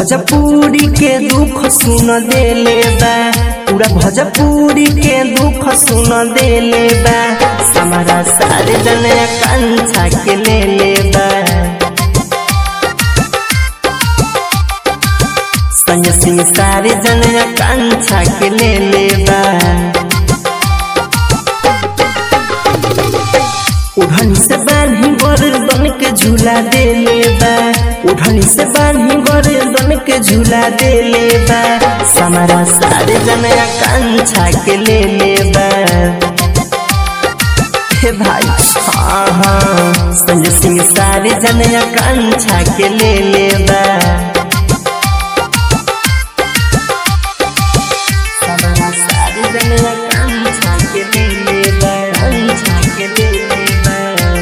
भोजपुरी के दुख सुन देले बा पूरा भोजपुरी के दुख सुन देले बा समारा सारे जने कंछा के ले ले बा संग सिंह सारे जने कंछा के ले ले बा उड़नी से बान्ही गर्दन के झूला देले बा उड़नी से बान्ही गर्दन के झूला देले बा समारा सारे जनया कंछा के ले ले बा हे भाई हाँ हाँ संजय सिंह सारे जनया कंछा के ले ले बा समारा सारे जनया कंछा के ले ले बा कंछा के ले ले बा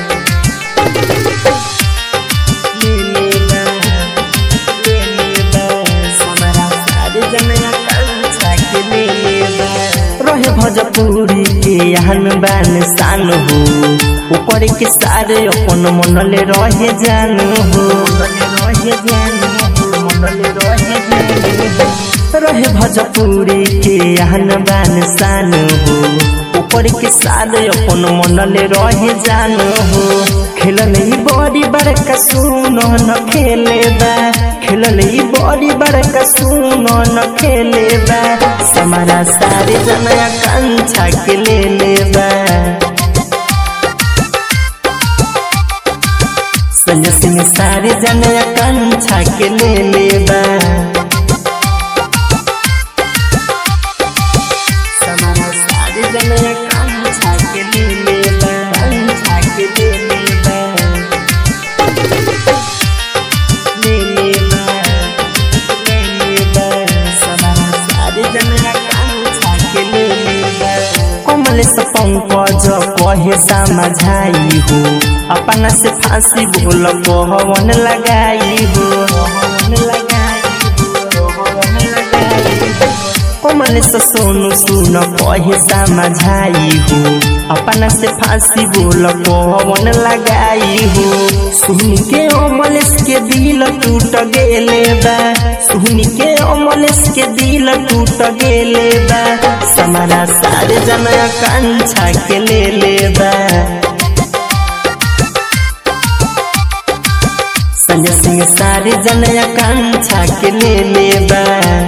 ले ले बा ले ले बा समारा सारे जनया कंछा के ले ले बा रहे भोजपुरी के यहन बान शान हो ऊपर के सारे अपन मनले रहे जान हो रहे जान हो मनले रहे जान हो रहे भोजपुरी के यहन बान शान हो ऊपर के सारे अपन मनले रहे जान हो खेलल ई बड़ी बड़का सुन न खेले बा खेलल ई बड़ी बड़का सुन न खेले बा समारा सारे जनया कंछा के ले ले बा संजय सिंह सारे जनया कंछा के ले ले बा समारा सारे जनया कंछा के ले ले बा कंछा के ले ले बा ले ले बा ले ले बा समारा सारे जनया कंछा के ले ले बा कमल से पंकज कहे समझाई हो अपना से फांसी बोल कहवन लगाई हो कहवन लगाई हो कहवन लगाई हो कमल से सोनू सुन कहे समझाई हो अपना से फांसी बोल कहवन लगाई हो सुन के अमलेश के दिल टूट गेले बा सुन के अमलेश के दिल टूट गेले बा समारा सारे जनया कंछा के ले ले बा संजय सिंह सारे जनया कंछा के ले ले बा